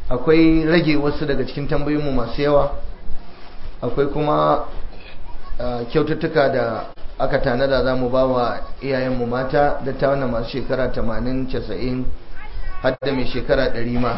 akwai rage wasu daga cikin tambayoyinmu masu yawa akwai kuma kyaututtuka da aka tanada za mu ba wa iyayenmu mata da ta wannan masu shekara 80-90 har da mai shekara 100 ma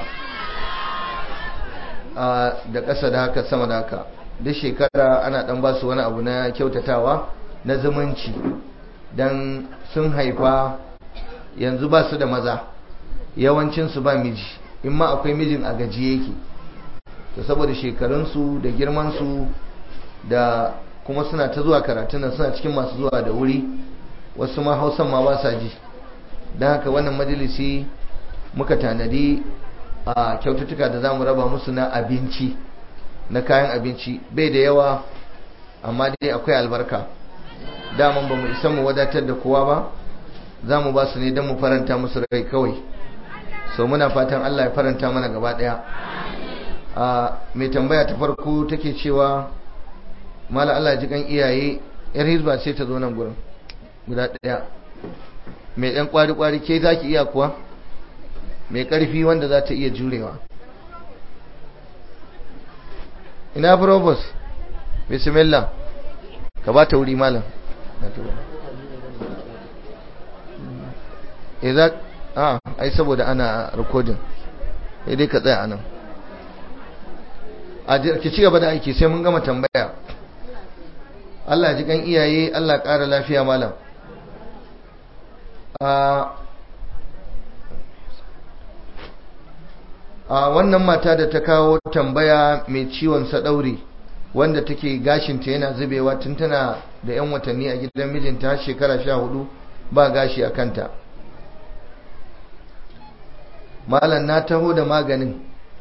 da ƙasa da haka sama da haka duk shekara ana ɗan ba su wani abu na kyautatawa na zumunci don sun haifa yanzu ba su da maza yawancinsu ba miji in ma akwai mijin a gaji yake to saboda shekarunsu da girmansu da kuma suna ta zuwa karatun nan suna cikin masu zuwa da wuri wasu ma hausan ma ba sa ji don haka wannan majalisi muka tanadi a kyaututtuka da za mu raba musu na abinci na kayan abinci bai da yawa amma dai akwai albarka daman ba mu isa mu wadatar da kowa ba za mu ba su ne don mu faranta musu rai kawai so muna fatan Allah ya faranta mana gaba daya a mai tambaya ta farko take cewa mala Allah ji kan iyaye yar hizba sai ta zo nan gurin guda daya mai dan kwari kwari ke zaki iya kuwa mai karfi wanda za ta iya jurewa ina probos bismillah ka ba ta wuri malam idan a ai saboda ana recording sai dai ka tsaya anan a ki ci gaba da aiki sai mun gama tambaya Allah ji kan iyaye Allah ƙara lafiya malam a wannan mata da ta kawo tambaya mai ciwon sadauri wanda take gashinta yana zubewa tun tana da 'yan watanni a gidan mijinta shekara sha hudu ba gashi a kanta malam na taho da maganin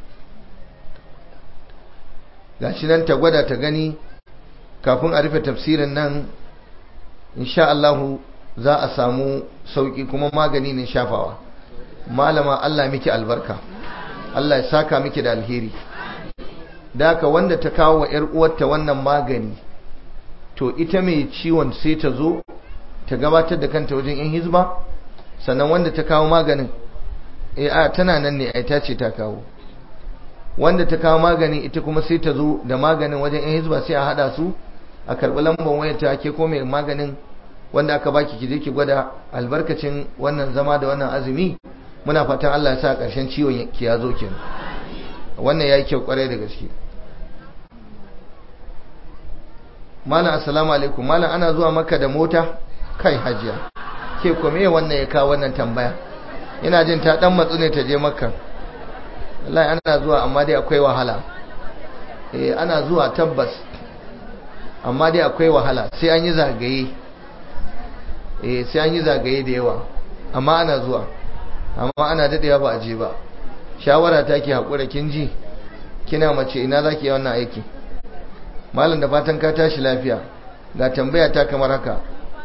gashi nan ta gwada ta gani kafin a rufe tafsirin nan insha Allahu za a samu sauki kuma magani ne shafawa malama Allah miki albarka Allah ya saka miki da alheri daka wanda ta kawo wa 'yar uwarta wannan magani to ita mai ciwon sai ta zo ta gabatar da kanta wajen yan hizba sannan wanda ta kawo maganin eh a tana nan ne ai ta ce ta kawo wanda ta kawo magani ita kuma sai ta zo da maganin wajen yan hizba sai a hada su a karbi lambar wayar ta ke ko mai maganin wanda aka baki ki je ki gwada albarkacin wannan zama da wannan azumi muna fatan Allah ya sa ƙarshen ciwon ki ya zo kenan wannan yayi kyau kwarai da gaske malam assalamu alaikum malam ana zuwa maka da mota kai hajiya ke ko me wannan ya kawo wannan tambaya ina jin ta dan matsu ne ta je makka wallahi ana zuwa amma dai akwai wahala eh ana zuwa tabbas amma dai akwai wahala sai an yi zagaye eh sai an yi zagaye da yawa amma ana zuwa amma ana dadewa ba a je ba shawara ta ke haƙura kin ji kina mace ina za ki yi wannan aiki malam da fatan ka tashi lafiya ga tambaya ta kamar haka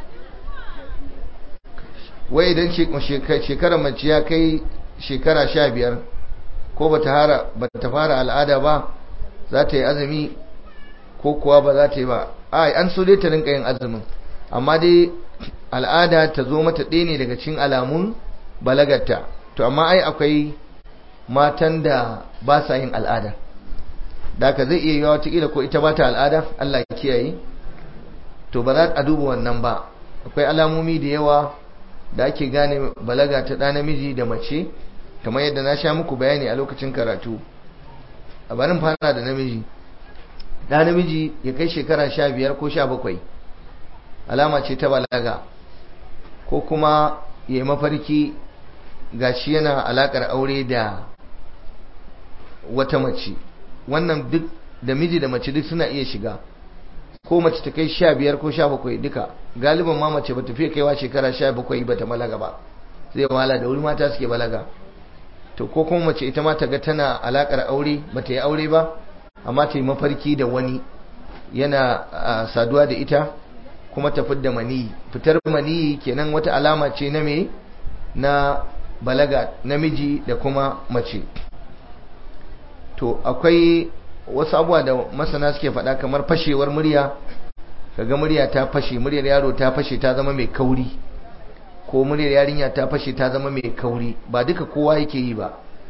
wai idan shekarar mace ya kai shekara sha biyar ko ba ta fara al'ada ba za ta yi azumi ko kuwa ba za ta yi ba ai an so dai ta rinka yin azumin amma dai al'ada ta zo mata ɗaya ne daga cikin alamun balagarta to amma ai akwai matan da ba sa yin al'ada da ka zai iya yiwa watakila ko ita ba ta al'ada Allah ya kiyaye to ba za a duba wannan ba akwai alamomi da yawa da ake gane balaga ta ɗa namiji da mace kamar yadda na sha muku bayani a lokacin karatu a barin fara da namiji ɗa namiji ya kai shekara sha biyar ko sha bakwai alama ce ta balaga ko kuma ya yi mafarki gashi yana alakar aure da wata mace wannan duk da miji da mace duk suna iya shiga ko mace ta kai sha biyar ko sha bakwai duka galiban ma mace ba ta fiye kaiwa shekara sha bakwai ba ta balaga ba zai wahala da wuri mata suke balaga to ko kuma mace ita ma ta ga tana alakar aure ba ta yi aure ba amma ta yi mafarki da wani yana saduwa da ita kuma ta fidda maniyi fitar maniyi kenan wata alama ce na me na balaga namiji da kuma mace to akwai wasu abuwa da masana suke faɗa kamar fashewar murya kaga murya ta fashe muryar yaro ta fashe ta zama mai kauri ko muryar yarinya ta fashe ta zama mai kauri ba duka kowa yake yi ba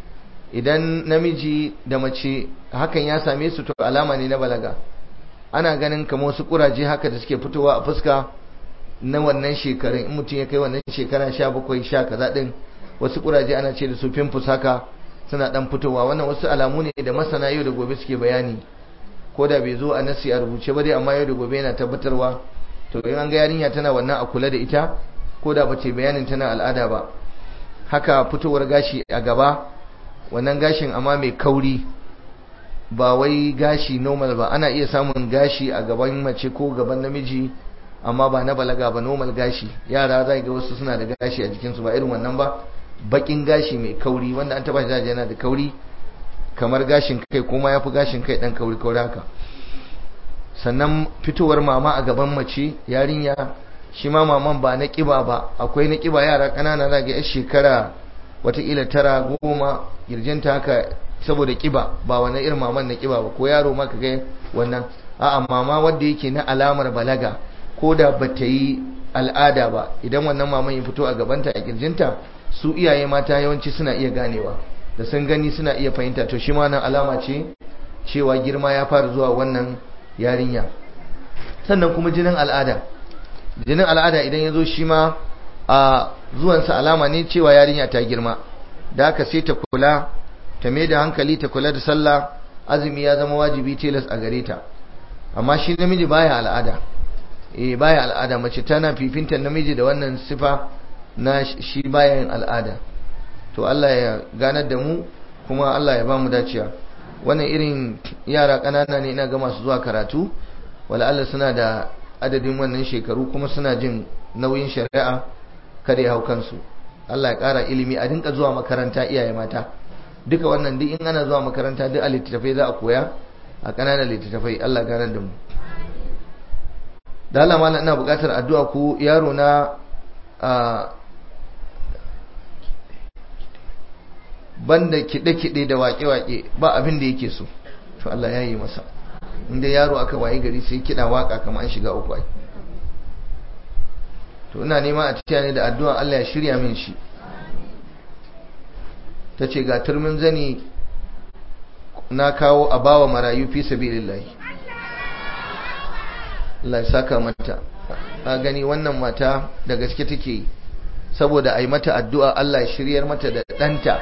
idan namiji da mace hakan ya same su to alama ne na balaga ana ganin kamar wasu kuraje haka da suke fitowa a fuska na wannan shekarun in mutum ya kai wannan shekara sha bakwai sha kaza din wasu kuraje ana ce da su pimpus haka suna dan fitowa wannan wasu alamu ne da masana yau da gobe suke bayani ko da bai zo a nasi a rubuce ba dai amma yau da gobe yana tabbatarwa to in an ga yarinya tana wannan a kula da ita ko da bace bayanin tana al'ada ba haka fitowar gashi a gaba wannan gashin amma mai kauri ba wai gashi normal ba ana iya samun gashi a gaban mace ko gaban namiji amma ba na balaga ba normal gashi yara za ga wasu suna da gashi a jikinsu ba irin wannan ba bakin gashi mai kauri wanda an taba shi yana da kauri kamar gashin kai kuma ya fi gashin kai dan kauri kauri haka sannan fitowar mama a gaban mace yarinya shi ma maman ba na kiba ba akwai na kiba yara ƙanana za ga 'yar shekara watakila tara goma girjinta haka saboda kiba ba wani irin maman na kiba ba ko yaro maka ga wannan a'a mama wanda yake na alamar balaga ko da ba ta yi al'ada ba idan wannan maman ya fito a gabanta a kirjinta su iyaye mata yawanci suna iya ganewa da sun gani suna iya fahimta to shi ma nan alama ce cewa girma ya fara zuwa wannan yarinya sannan kuma jinin al'ada jinin al'ada idan ya zo shi ma a zuwansa alama ne cewa yarinya ta girma da haka sai ta kula ta mai da hankali ta kula da sallah azumi ya zama wajibi tilas a gare ta amma shi namiji baya al'ada eh baya al'ada mace tana fifinta namiji da wannan sifa na shi baya yin al'ada to Allah ya ganar da mu kuma Allah ya ba mu dacewa wannan irin yara ƙanana ne ina ga masu zuwa karatu wala Allah suna da adadin wannan shekaru kuma suna jin nauyin shari'a kada ya hau kansu Allah ya ƙara ilimi a dinka zuwa makaranta iyaye mata duka wannan duk in ana zuwa makaranta duk a littattafai za a koya a ƙananan littattafai Allah ganar da mu da Allah malam ina buƙatar addu'a ku yaro na banda kiɗe-kiɗe da waƙe-waƙe ba abin da yake so to Allah ya yi masa inda yaro aka waye gari sai kiɗa waƙa kamar an shiga uku ai to ina nema a tafiya ne da addu'a Allah ya shirya min shi ta ce ga turmin zani na kawo a bawa marayu fi sabilillahi Allah ya saka mata a gani wannan mata da gaske take yi saboda a yi mata addu'a Allah ya shiryar mata da ɗanta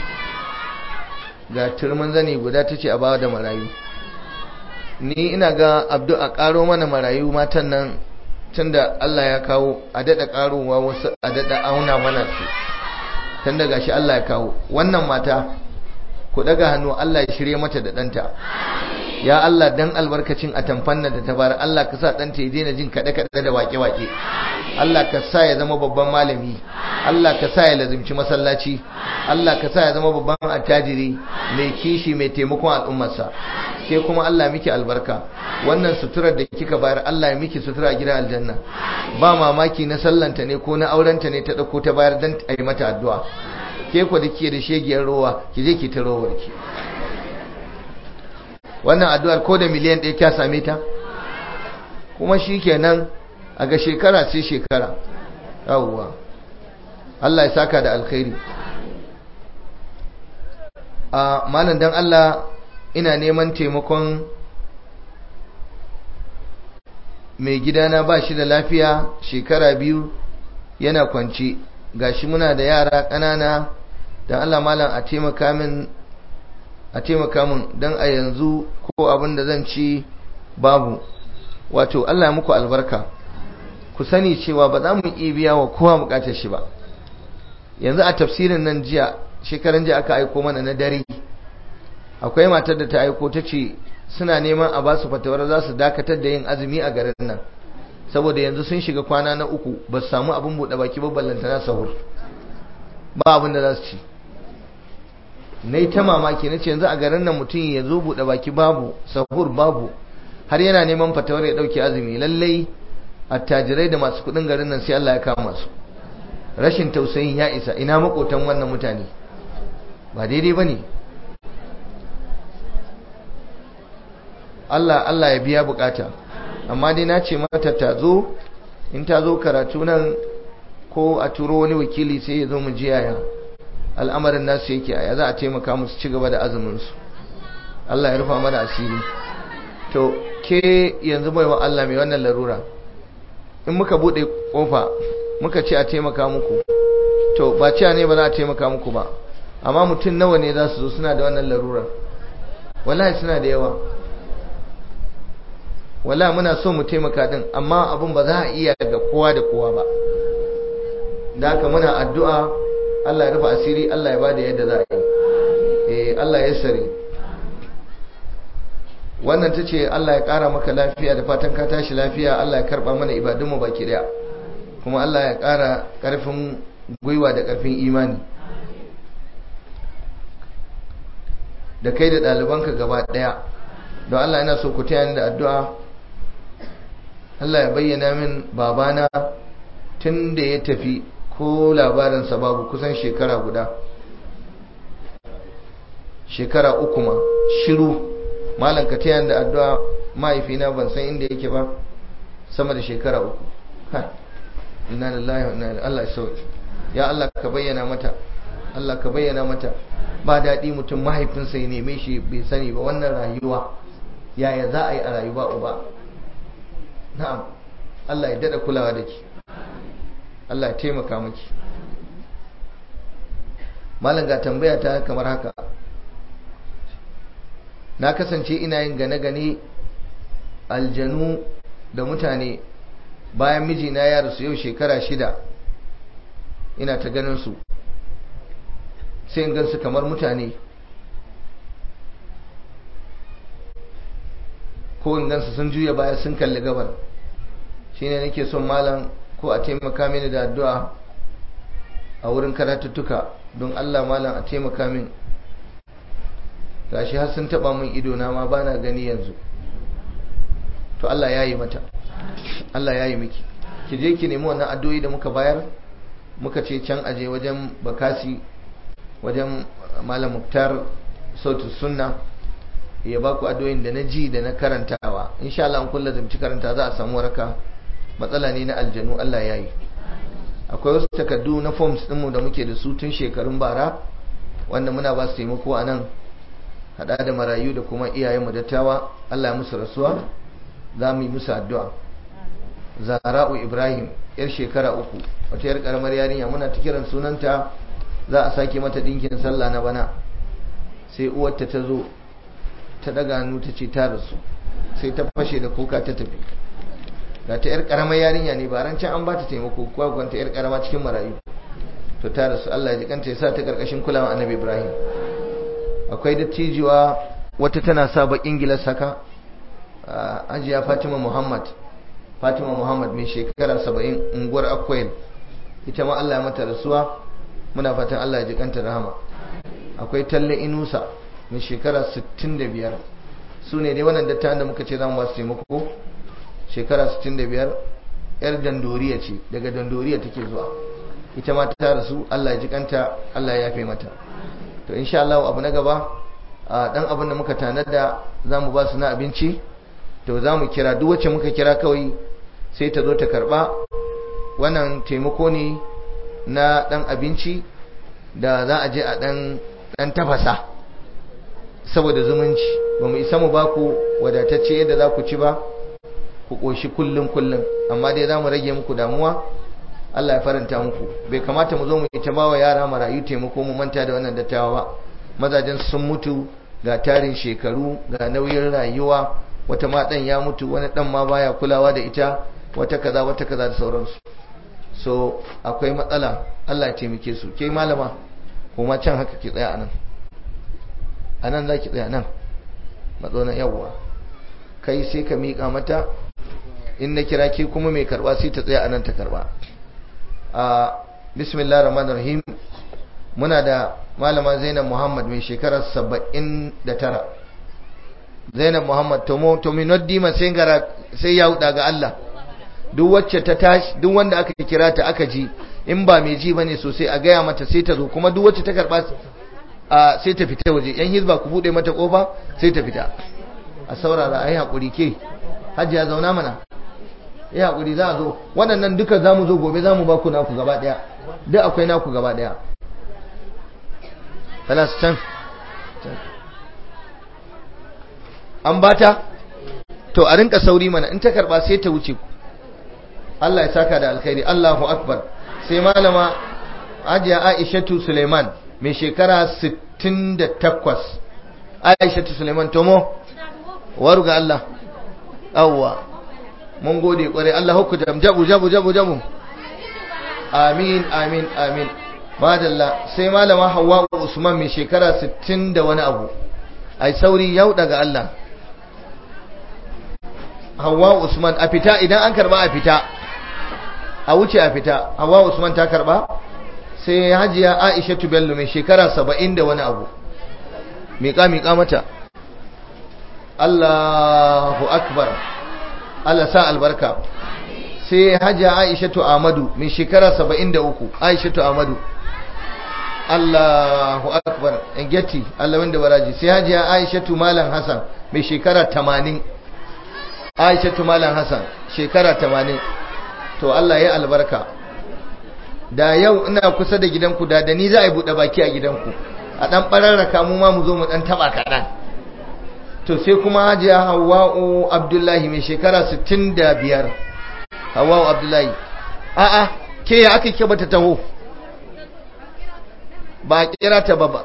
ga turmin zani guda ta ce a bawa da marayu ni ina ga abdu a ƙaro mana marayu matan nan tunda Allah ya kawo a daɗa ƙarowa wasu a daɗa auna mana su tun da gashi Allah ya kawo wannan mata ku daga hannu Allah ya shirye mata da ɗanta ya Allah dan albarkacin a tamfanna da ta bar Allah ka sa ɗanta ya daina jin kaɗe-kaɗe da waƙe-waƙe Allah ka sa ya zama babban malami Allah ka sa ya lazimci masallaci Allah ka sa ya zama babban attajiri mai kishi mai taimakon al'ummarsa ke kuma Allah miki albarka wannan suturar da kika bayar Allah ya miki sutura a gidan aljanna ba mamaki na sallanta ne ko na aurenta ne ta dauko ta bayar dan a yi mata addu'a ke ku da ke da shegiyar rowa ki je ki ta rowar ki wannan addu'ar ko da miliyan ɗaya kya same ta kuma shikenan a ga shekara sai shekara yawwa Allah ya saka da alkhairi a malam dan Allah ina neman taimakon mai gidana ba shi da lafiya shekara biyu yana kwanci gashi muna da yara ƙanana dan Allah malam a taimaka min a taimaka min dan a yanzu ko abin da zan ci babu wato Allah ya muku albarka ku sani cewa ba za mu iya biya wa kowa bukatar shi ba yanzu a tafsirin nan jiya shekaran jiya aka aiko mana na dare akwai matar da ta aiko ta ce suna neman a ba su fatawar za su dakatar da yin azumi a garin nan saboda yanzu sun shiga kwana na uku ba su samu abin buɗe baki ba ballanta na sahur ba abin da za su ci na yi ta mamaki na ce yanzu a garin nan mutum ya zo buɗe baki babu sahur babu har yana neman fatawar ya ɗauki azumi lallai attajirai da masu kuɗin garin nan sai Allah ya kama su rashin tausayin ya isa ina makotan wannan mutane ba daidai ba ne Allah Allah ya biya bukata amma dai na ce mata ta zo in ta zo karatu nan ko a turo wani wakili sai ya zo mu ji yaya al'amarin nasu yake a za a taimaka musu ci gaba da azumin su Allah ya rufa mana asiri to ke yanzu baiwa Allah mai wannan larura in muka bude kofa muka ce a taimaka muku to ba ciya ne ba za a taimaka muku ba amma mutum nawa ne za su zo suna da wannan larurar wallahi suna da yawa wallahi muna so mu taimaka din amma abin ba za a iya ga kowa da kowa ba da haka muna addu'a Allah ya rufe asiri Allah ya bada yadda za a yi eh Allah ya sare wannan tace Allah ya kara maka lafiya da fatan ka tashi lafiya Allah ya karba mana ibadunmu baki daya kuma Allah ya kara karfin gwiwa da karfin imani da kai da ɗalibanka gaba ɗaya don Allah yana so ku taya ni da addu'a Allah ya bayyana min babana tun da ya tafi ko labarinsa babu kusan shekara guda shekara uku ma shiru malam ka taya ni da addu'a mahaifina ban san inda yake ba sama da shekara uku inna lillahi wa inna ilaihi Allah ya sauke ya Allah ka bayyana mata Allah ka bayyana mata ba daɗi mutum mahaifinsa ya neme shi bai sani ba wannan rayuwa yaya za a yi a rayuwa uba na'am Allah ya daɗa kulawa da ki Allah ya taimaka maki malam ga tambaya ta kamar haka na kasance ina yin gane-gane aljanu da mutane bayan mijina ya rasu yau shekara shida ina ta ganin su sai in gansu kamar mutane ko in gansu sun juya baya sun kalli gabar shine nake son malam ko a taimaka mini da addu'a a wurin karatuttuka don Allah malam a taimaka min gashi har sun taba min ido na ma bana gani yanzu to Allah ya yi mata Allah ya yi miki ki je ki nemi wannan addu'o'i da muka bayar muka ce can aje wajen bakasi wajen malam muktar sautu sunna ya ba ku addu'o'in da na ji da na karantawa insha Allah an kulla zamci karanta za a samu waraka matsala ne na aljanu Allah ya yi akwai wasu takardu na forms ɗinmu da muke da su tun shekarun bara wanda muna ba su taimako a nan haɗa da marayu da kuma iyayenmu dattawa Allah ya musu rasuwa za mu yi musu addu'a zara'u ibrahim yar shekara uku wata yar karamar yarinya muna ta kiran sunanta za a sake mata ɗinkin sallah na bana sai uwarta ta zo ta daga hannu ta ce ta rasu sai ta fashe da kuka ta tafi ga ta yar karamar yarinya ne ba ran can an ba ta taimako kuwa gwanta yar karama cikin marayu to ta rasu Allah ya ji kanta ya sa ta karkashin kulawa annabi Ibrahim akwai dattijuwa wata tana sa bakin gilas haka ajiya Fatima Muhammad Fatima Muhammad mai shekara 70 unguwar Akwai ita ma Allah ya mata rasuwa muna fatan Allah ya ji kanta rahama akwai Talle Inusa mai shekara 65 su ne dai wannan dattawan da muka ce za mu ba su taimako shekara 65 yar dandoriya ce daga dandoriya take zuwa ita ma ta rasu Allah ya ji kanta Allah ya yafe mata to insha Allah abu na gaba dan abin da muka tanada zamu ba su na abinci to zamu kira duk wacce muka kira kawai sai ta zo ta karba wannan taimako ne na dan abinci da za a je a dan dan tafasa saboda zumunci ba mu isa mu ba ku wadatacce yadda za ku ci ba ku ƙoshi kullum kullum amma dai za mu rage muku damuwa Allah ya faranta muku bai kamata mu zo mu ita ba wa yara marayu taimako mu manta da wannan dattawa ba mazajen sun mutu ga tarin shekaru ga nauyin rayuwa wata ma dan ya mutu wani dan ma baya kulawa da ita wata kaza wata kaza da sauransu so akwai matsala Allah ya taimake su ke malama kuma can haka ki tsaya anan anan za ki tsaya nan matsonan yawwa kai sai ka miƙa mata in na kira ke kuma mai karba sai ta tsaya anan ta karba a bismillah rahman rahim muna da malama zainab muhammad mai shekarar saba'in da tara zainab muhammad tomo tominoddi sai gara sai ya huda ga allah duk wacce ta tashi duk wanda aka kira ta aka ji in ba mai ji bane sosai a gaya mata sai ta zo kuma duk wacce ta karba sai ta fita waje yan hizba ku bude mata kofa sai ta fita a saurara ayi hakuri ke hajiya zauna mana ya hakuri za a zo waɗannan duka za mu zo gobe za mu ba ku naku gaba ɗaya duk akwai naku gaba ɗaya kalas can an bata to a rinka sauri mana in ta karba sai ta wuce ku Allah ya saka da alkhairi Allahu akbar sai malama Hajiya Aishatu Suleiman mai shekara 68 Aishatu Suleiman tomo waru ga Allah awwa mun gode kware Allah hukku jabu jabu jabu jabu amin amin amin madalla sai malama Hawwa Usman mai shekara 60 da wani abu ai sauri yau daga Allah Hawwa Usman a fita idan an karba a fita a wuce a fita Hawwa Usman ta karba sai Hajiya Aisha Bello mai shekara 70 da wani abu miƙa miƙa mata Allahu akbar Allah sa albarka sai Hajiya Aisha Ahmadu mai shekara 73 Aisha Ahmadu Allahu akbar in getti Allah wanda baraji sai Hajiya Aisha Malam Hassan mai shekara 80 Aisha Malam Hassan shekara 80 to Allah ya albarka da yau ina kusa da gidanku da da ni za a yi buɗe baki a gidanku a ɗan ɓararraka mu ma mu zo mu ɗan taɓa kaɗan to sai kuma hajiya hawa'u abdullahi mai shekara 65 hawa'u abdullahi a'a ke ya aka ke bata taho ba a kira ta ba ba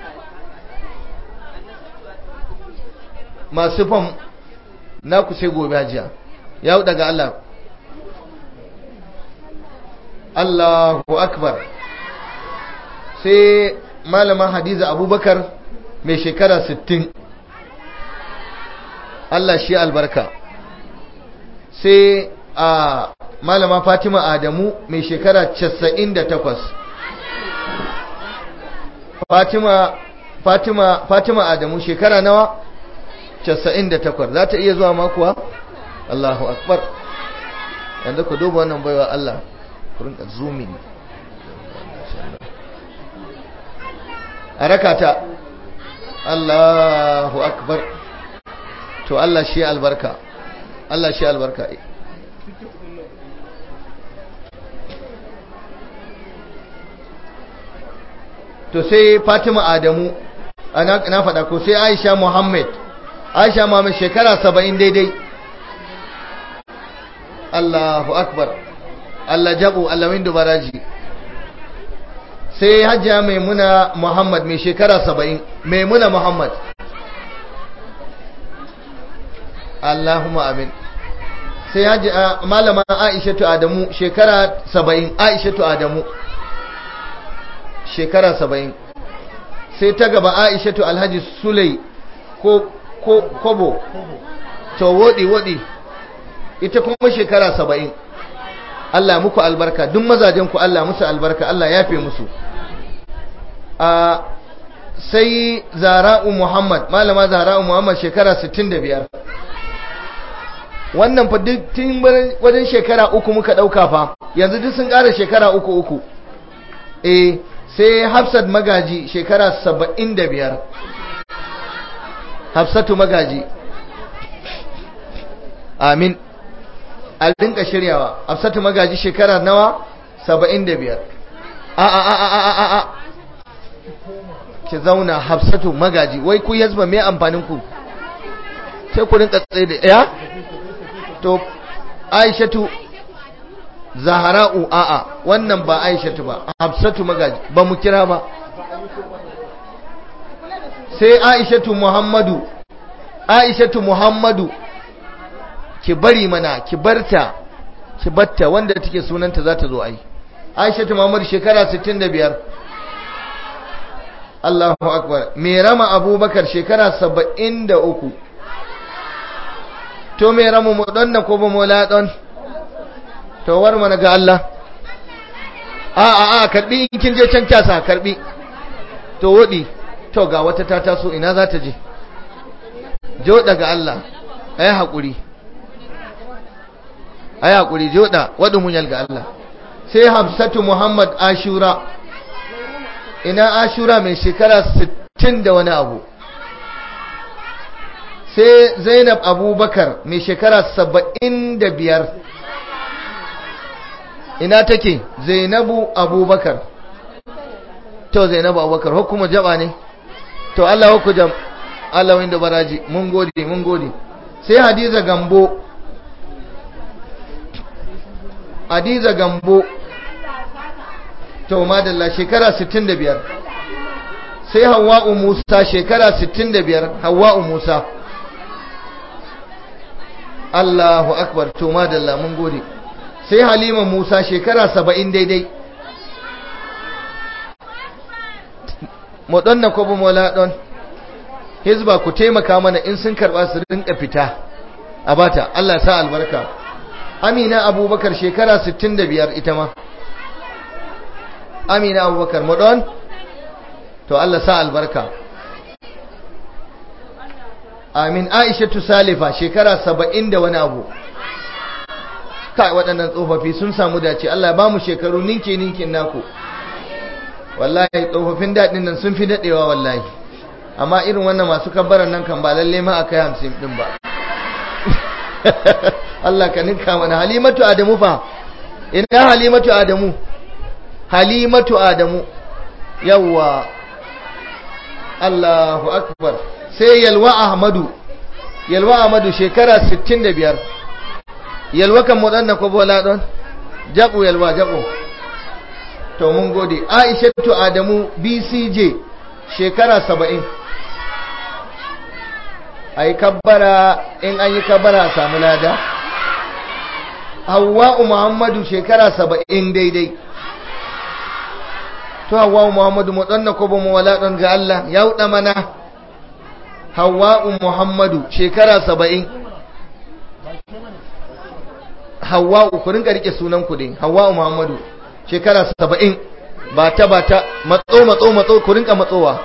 masu fam na ku sai gobe hajiya ya daga Allah Allahu akbar sai malama hadiza abubakar mai shekara 60 Allah shi albarka sai a malama fatima adamu mai shekara 98 fatima fatima fatima adamu shekara nawa 98 za ta iya zuwa makuwa Allahu akbar yanzu ku duba wannan baiwa Allah ku rinka zooming a rakata Allahu akbar to Allah shi albarka Allah shi albarka to sai Fatima Adamu na faɗa ko sai Aisha Muhammad Aisha Muhammad shekara saba'in daidai Allahu akbar Allah jabu Allah windu baraji sai hajjiya maimuna Muhammad mai shekara saba'in maimuna Muhammad Allahumma amin sai hajjiya malama Aishatu Adamu shekara saba'in Aishatu Adamu shekara saba'in sai ta gaba Aishatu Alhaji Sulai ko ko kobo to wodi wodi ita kuma shekara saba'in Allah muku albarka duk mazajen ku Allah musu albarka Allah ya fi musu a sai zara'u Muhammad malama zara'u Muhammad shekara 65 wannan fa duk tun wajen shekara uku muka dauka fa yanzu duk sun ƙara shekara uku uku eh sai Hafsat magaji shekara 75 Hafsatu magaji amin a rinka shiryawa Hafsatu magaji shekara nawa 75 a a a a a a a ki zauna Hafsatu magaji wai ku yazba me amfanin ku sai ku rinka tsaye da ya to Aishatu Zahra'u a'a wannan ba Aishatu ba Hafsatu magaji ba mu kira ba sai Aishatu Muhammadu Aishatu Muhammadu ki bari mana ki barta ki batta wanda take sunanta za ta zo ai Aishatu Muhammadu shekara 65 Allahu akbar me rama Abubakar shekara 73 to me rama mu donna ko ba mu la don to war mana ga Allah a a a karbi in kin je can kyasa karbi to wodi to ga wata ta taso ina za ta je joda ga Allah ai hakuri ai hakuri joda wadu munyal ga Allah sai Hafsatu Muhammad Ashura ina Ashura mai shekara 60 da wani abu sai Zainab Abubakar mai shekara 75 ina take Zainabu Abubakar to zainabu abubakar hukuma jaba ne to Allah hukku jam Allah wanda baraji mun gode mun gode sai hadiza gambo hadiza gambo to madalla shekara 65 sai hawa'u musa shekara 65 hawa'u musa Allahu akbar to madalla mun gode sai halima musa shekara 70 daidai mu na ko mu wala don hizba ku taimaka mana in sun karba su rinka fita a bata Allah sa albarka amina abubakar shekara 65 ita ma amina abubakar mu don to Allah sa albarka amin aisha salifa shekara 70 da wani abu kai waɗannan tsofaffi sun samu dace Allah ba mu shekaru ninke ninkin naku wallahi tsofaffin daɗin nan sun fi daɗewa wallahi amma irin wannan masu kabbaran nan kan ba lalle ma akai hamsin ɗin ba Allah ka ninka mana halimatu adamu fa ina halimatu adamu halimatu adamu yawwa Allahu akbar sai yalwa ahmadu yalwa ahmadu shekara 65 yalwa kan mu dan ko bola don jabu yalwa jabu to mun gode aishatu adamu bcj shekara 70 ai kabbara in an yi kabbara samu lada hawwa'u muhammadu shekara 70 daidai to hawwa'u muhammadu mu danna ko ba mu wala don ga Allah ya huda mana hawwa'u muhammadu shekara 70 hawwa'u ku rinka rike sunan ku din hawwa'u muhammadu shekara 70 ba ta ba ta matso matso matso ku rinka matsowa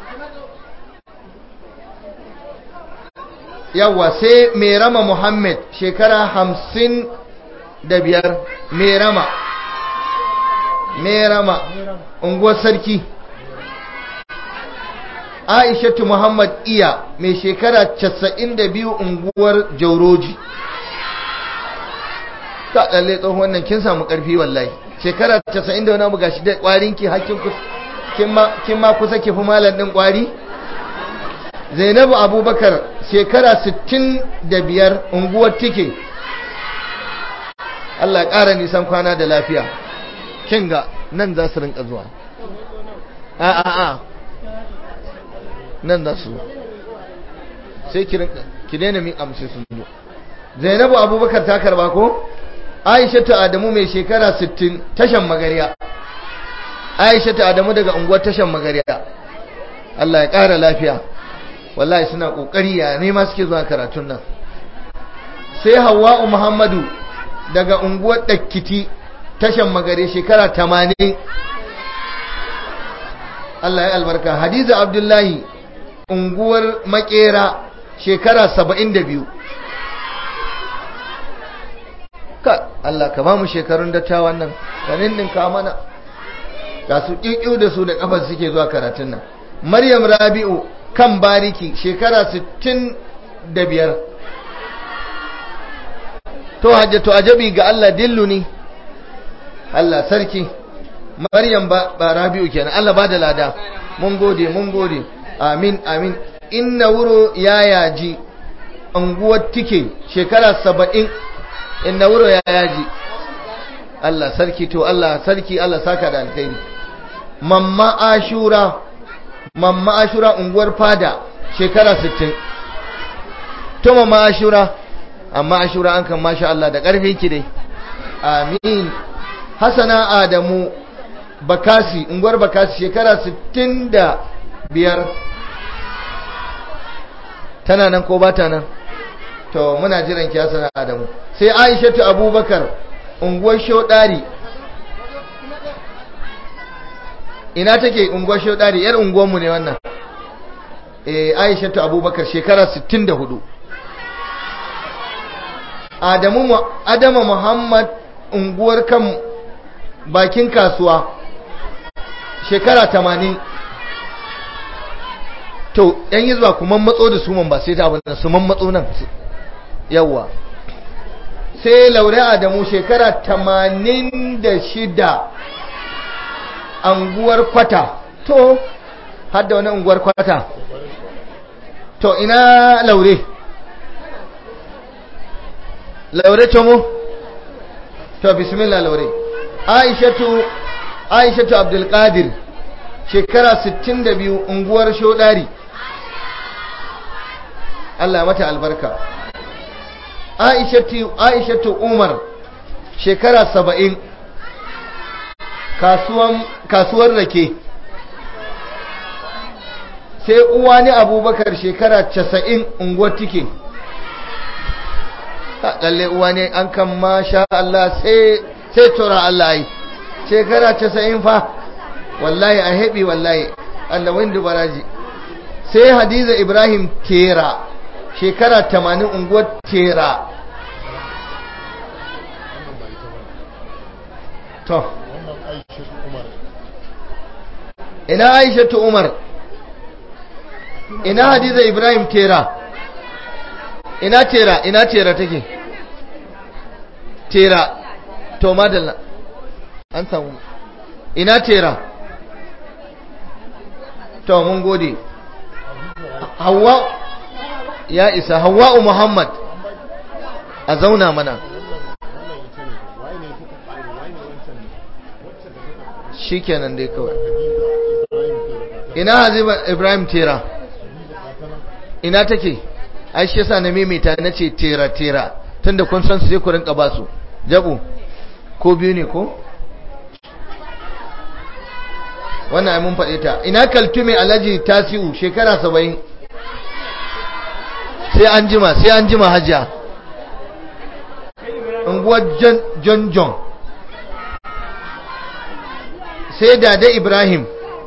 yawa sai merama muhammad shekara hamsin da biyar merama merama unguwar sarki aishatu muhammad iya mai shekara casa'in da biyu unguwar jauroji ta ɗalle tsohon wannan kin samu ƙarfi wallahi shekara casa'in da wani abu gashi da ƙwarinki hakkin kin ma kusa ki fi malam ɗin ƙwari zainabu abubakar shekara 65 unguwar tike Allah ya ƙara nisan kwana da lafiya kin ga nan za su rinka zuwa a a a nan za su sai ki rinka ki daina min amshi sun zo zainabu abubakar ta karba ko aishatu adamu mai shekara 60 tashan magariya aishatu adamu daga unguwar tashan magariya Allah ya ƙara lafiya wallahi suna kokari ya nema suke zuwa karatun nan sai hawa'u muhammadu daga unguwar dakkiti tashan magare shekara 80 Allah ya albarka hadiza abdullahi unguwar makera shekara 72 ka Allah ka ba mu shekarun dattawan nan kanin din ka mana ga su ƙiƙiu da su da kafar suke zuwa karatun nan maryam rabi'u kan bariki shekara 65 to hajjatu ajabi ga Allah dilluni Allah sarki Maryam ba, ba Rabi'u kenan Allah ba da lada mun gode mun gode amin amin inna wuro ya yaji anguwar tike shekara 70 inna wuro ya yaji Allah sarki to Allah sarki Allah saka da alkhairi mamma ashura mamma ashura unguwar fada shekara 60 to mamma ashura amma ashura an kan masha Allah da ƙarfin ki dai amin hasana adamu bakasi unguwar bakasi shekara 65 tana nan ko ba ta nan to muna jiran ki hasana adamu sai aishatu abubakar unguwar shodari ina take unguwar shodari yar unguwarmu ne wannan eh aishatu abubakar shekara 64 adamu adama muhammad unguwar kan bakin kasuwa shekara 80 to yan yi zuwa kuma matso da su man ba sai ta abin su man matso nan yawa sai laure adamu shekara 86 anguwar kwata to hadda wani unguwar kwata to ina laure laure tomo to bismillah laure aishatu aishatu abdulkadir shekara 62 unguwar shodari Allah mata albarka aishatu aishatu umar shekara 70 kasuwan kasuwar rake sai uwa ni abubakar shekara 90 unguwar tike lalle uwa ne an kan masha Allah sai sai tura Allah yi shekara 90 fa wallahi a heɓi wallahi Allah wanda baraji sai hadiza ibrahim tera shekara 80 unguwar tera to ina aishatu umar ina hadiza ibrahim tera ina tera ina tera take tera to madalla an samu ina tera to mun gode hawa ya isa hawa'u muhammad a zauna mana shikenan dai kawai ina haziba ibrahim tera ina take ai shi yasa na maimaita na ce tera tera tunda kun san su sai ku rinka ba su jabu ko biyu ne ko wannan ai mun faɗe ta ina kaltume alhaji tasiu shekara saba'in sai an jima sai an jima hajiya unguwar john john sai dada ibrahim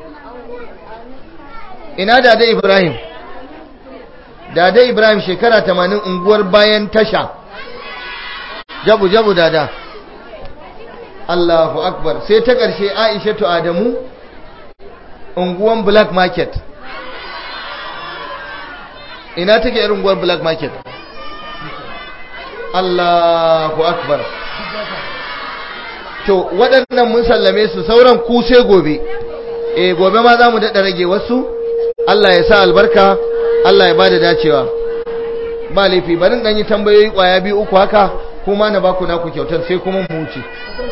ina dada ibrahim dada ibrahim shekara tamanin unguwar bayan tasha jabu jabu dada allahu akbar sai ta ƙarshe aishatu adamu unguwan black market ina take irin unguwar black market allahu akbar to waɗannan mun sallame su sauran ku sai gobe eh gobe ma za mu daɗa rage wasu Allah ya sa albarka Allah ya bada dacewa ba laifi bari dan yi tambayoyi kwaya biyu uku haka kuma na baku naku kyautar sai kuma mu wuce